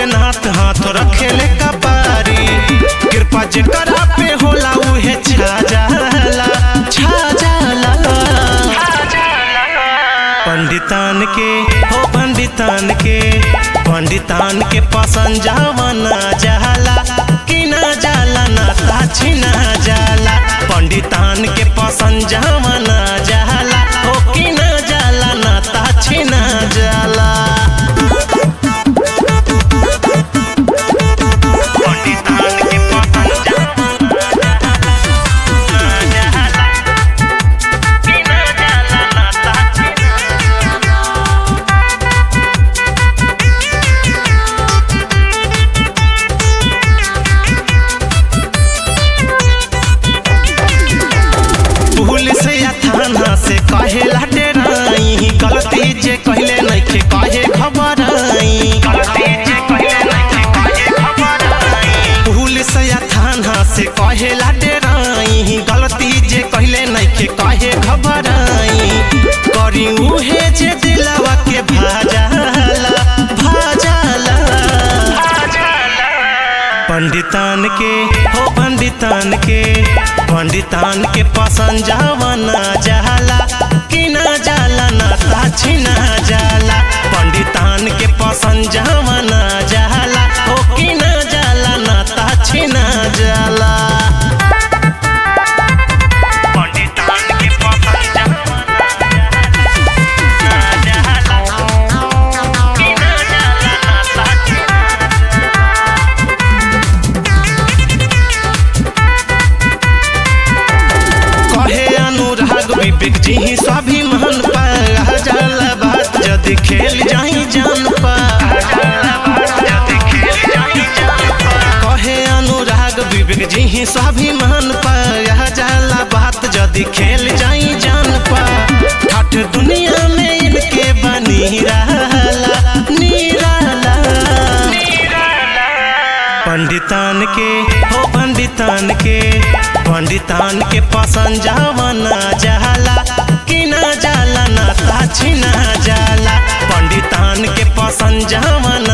बाटे नाथ हाथ रखेले कपारी कृपा जेकरा पे होला उहे छा जाला छा जाला पंडितान के हो पंडितान के पंडितान के पसंद जावना जाला कि ना जाला ना ताछी ना जाला पंडितान के पसंद जावना जाला हो कि ना जाला ना ताछी ना जाला पंडितान के पसंद जावना जाला कि ना जाला ना ताछी ना पुलिस या थाना से कहे लाटे नहीं गलती जे कहले नइखे कहे घबराई गलती जे कहले नइखे कहे घबराई पुलिस या थाना से कहे लाटे नहीं गलती जे कहले नइखे कहे घबराई करी उहे जे दिलवा के भाजाला भाजाला पंडितान के हो पंडितान के पंडितान के पसंद जावना जाला कि ना जाला ना ताछी ना जाला पंडितान के पसंद जावना जाला हो कि ना जाला ना ताछी ना जाला पंडितान के पसंद जावना जाला कि ना जाला ना ताछी ना कहे अनुराग विवेक जी ही स्वाभिमान पा जाला बात यदि खेल जाई जान पा कहे अनुराग विवेक जी ही स्वाभिमान पा जाला बात यदि खेल जाई जान पा ठाठ दुनिया में इनके बनी रहला निराला पंडितान के हो पंडितान के पंडितान के पसंद जावना जाला कि ना जाला ना ताछी ना जाला पंडितान के पसंद जावना